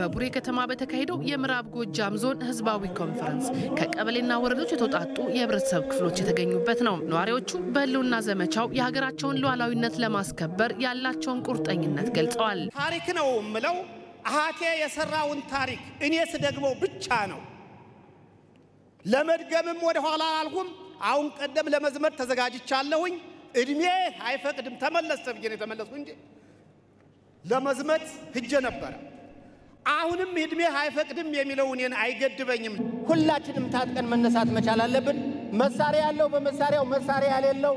በቡሬ ከተማ በተካሄደው የምዕራብ ጎጃም ዞን ህዝባዊ ኮንፈረንስ ከቀበሌና ወረዶች የተውጣጡ የህብረተሰብ ክፍሎች የተገኙበት ነው። ነዋሪዎቹ በህልውና ዘመቻው የሀገራቸውን ሉዓላዊነት ለማስከበር ያላቸውን ቁርጠኝነት ገልጸዋል። ታሪክ ነው የምለው አሃቴ የሰራውን ታሪክ እኔ ስደግመው ብቻ ነው። ለመድገምም ወደ ኋላ አልሁም። አሁን ቀደም ለመዝመት ተዘጋጅቻለሁኝ። እድሜ አይፈቅድም ተመለስ ተብዬ ነው የተመለስኩ እንጂ ለመዝመት ሂጄ ነበረ። አሁንም እድሜ አይፈቅድም የሚለው እኔን አይገድበኝም። ሁላችንም ታጥቀን መነሳት መቻል አለብን። መሳሪያ ያለው በመሳሪያው መሳሪያ የሌለው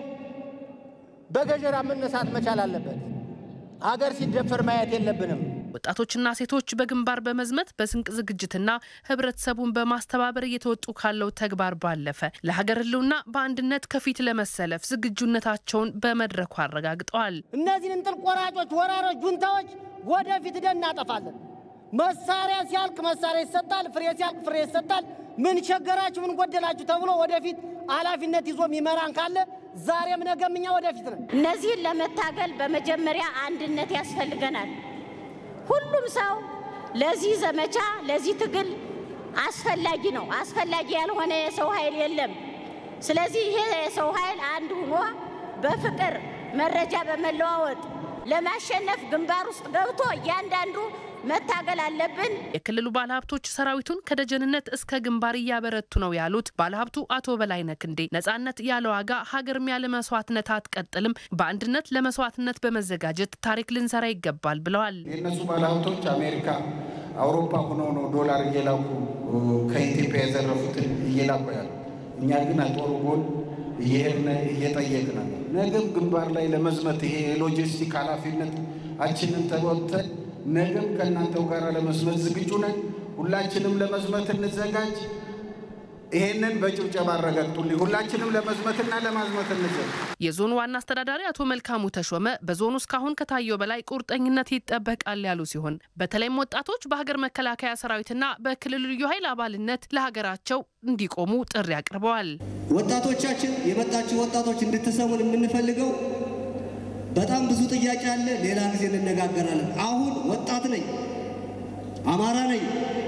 በገጀራ መነሳት መቻል አለበት። ሀገር ሲደፈር ማየት የለብንም። ወጣቶችና ሴቶች በግንባር በመዝመት በስንቅ ዝግጅትና ህብረተሰቡን በማስተባበር እየተወጡ ካለው ተግባር ባለፈ ለሀገር ህልውና በአንድነት ከፊት ለመሰለፍ ዝግጁነታቸውን በመድረኩ አረጋግጠዋል። እነዚህን እንጥል ቆራጮች፣ ወራሮች፣ ጁንታዎች ወደፊት ሂደን እናጠፋለን። መሳሪያ ሲያልቅ መሳሪያ ይሰጣል፣ ፍሬ ሲያልቅ ፍሬ ይሰጣል። ምን ቸገራችሁ፣ ምን ጎደላችሁ ተብሎ ወደፊት ኃላፊነት ይዞ የሚመራን ካለ ዛሬም ነገም እኛ ወደፊት ነን። እነዚህን ለመታገል በመጀመሪያ አንድነት ያስፈልገናል። ሁሉም ሰው ለዚህ ዘመቻ ለዚህ ትግል አስፈላጊ ነው። አስፈላጊ ያልሆነ የሰው ኃይል የለም። ስለዚህ ይሄ የሰው ኃይል አንድ ሆኖ በፍቅር መረጃ በመለዋወጥ ለማሸነፍ ግንባር ውስጥ ገብቶ እያንዳንዱ መታገል አለብን። የክልሉ ባለሀብቶች ሰራዊቱን ከደጀንነት እስከ ግንባር እያበረቱ ነው ያሉት ባለሀብቱ አቶ በላይነህ ክንዴ ነጻነት ያለ ዋጋ ሀገርም ያለ መስዋዕትነት አትቀጥልም፣ በአንድነት ለመስዋዕትነት በመዘጋጀት ታሪክ ልንሰራ ይገባል ብለዋል። የእነሱ ባለሀብቶች አሜሪካ፣ አውሮፓ ሆነው ነው ዶላር እየላኩ ከኢትዮጵያ የዘረፉትን እየላኩ ያሉ። እኛ ግን ጦሩ ጎን እየሄድን እየጠየቅን ነው። ነገም ግንባር ላይ ለመዝመት ይሄ የሎጂስቲክ ኃላፊነት አችንን ተወጥተን ነገም ከእናንተው ጋር ለመዝመት ዝግጁ ነን። ሁላችንም ለመዝመት እንዘጋጅ። ይሄንን በጭብጨባ አረጋግጡልኝ። ሁላችንም ለመዝመትና ለማዝመት እንዘጋጅ። የዞኑ ዋና አስተዳዳሪ አቶ መልካሙ ተሾመ በዞኑ እስካሁን ከታየው በላይ ቁርጠኝነት ይጠበቃል ያሉ ሲሆን በተለይም ወጣቶች በሀገር መከላከያ ሰራዊትና በክልሉ ልዩ ኃይል አባልነት ለሀገራቸው እንዲቆሙ ጥሪ አቅርበዋል። ወጣቶቻችን የመጣችሁ ወጣቶች እንድትሰሙን የምንፈልገው በጣም ብዙ ጥያቄ አለ። ሌላ ጊዜ እንነጋገራለን። አሁን ወጣት ነኝ፣ አማራ ነኝ፣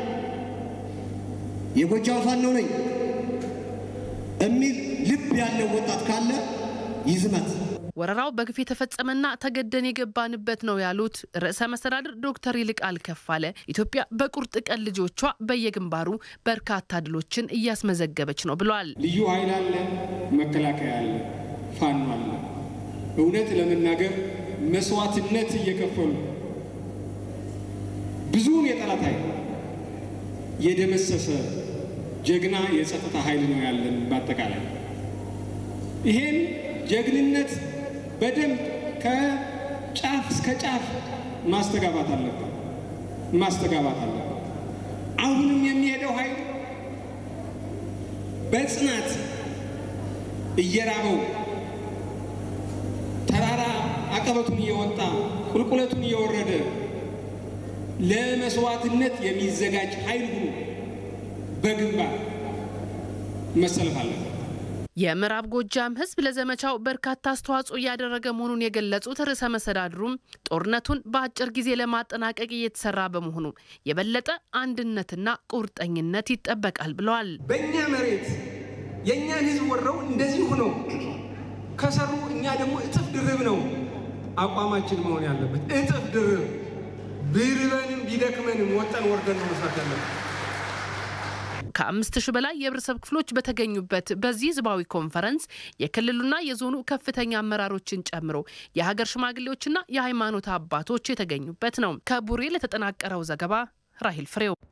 የጎጃም ፋኖ ነኝ የሚል ልብ ያለው ወጣት ካለ ይዝመት። ወረራው በግፍ የተፈጸመና ተገደን የገባንበት ነው ያሉት ርዕሰ መስተዳድር ዶክተር ይልቃል ከፋለ ኢትዮጵያ በቁርጥ ቀን ልጆቿ በየግንባሩ በርካታ ድሎችን እያስመዘገበች ነው ብለዋል። ልዩ ኃይል አለ፣ መከላከያ አለ፣ ፋኖ አለ። እውነት ለመናገር መስዋዕትነት እየከፈሉ ብዙውን የጠላት ኃይል የደመሰሰ ጀግና የጸጥታ ኃይል ነው ያለን። በአጠቃላይ ይሄን ጀግንነት በደንብ ከጫፍ እስከ ጫፍ ማስተጋባት አለብን ማስተጋባት አለብን። አሁንም የሚሄደው ኃይል በጽናት እየራበው ተራራ አቀበቱን እየወጣ ቁልቁለቱን እየወረደ ለመስዋዕትነት የሚዘጋጅ ኃይል ሁሉ በግንባር መሰለፍ አለበት። የምዕራብ ጎጃም ሕዝብ ለዘመቻው በርካታ አስተዋጽኦ እያደረገ መሆኑን የገለጹት ርዕሰ መስተዳድሩም ጦርነቱን በአጭር ጊዜ ለማጠናቀቅ እየተሰራ በመሆኑ የበለጠ አንድነትና ቁርጠኝነት ይጠበቃል ብለዋል። በእኛ መሬት የእኛን ሕዝብ ወረው እንደዚህ ሆነው ከሰሩ እኛ ደግሞ እጥፍ ድርብ ነው አቋማችን መሆን ያለበት። እጥፍ ድርብ ቢርበንም ቢደክመንም ወጠን ወርደን ነው መስራት ያለበት። ከአምስት ሺህ በላይ የህብረተሰብ ክፍሎች በተገኙበት በዚህ ህዝባዊ ኮንፈረንስ የክልሉና የዞኑ ከፍተኛ አመራሮችን ጨምሮ የሀገር ሽማግሌዎችና የሃይማኖት አባቶች የተገኙበት ነው። ከቡሬ ለተጠናቀረው ዘገባ ራሂል ፍሬው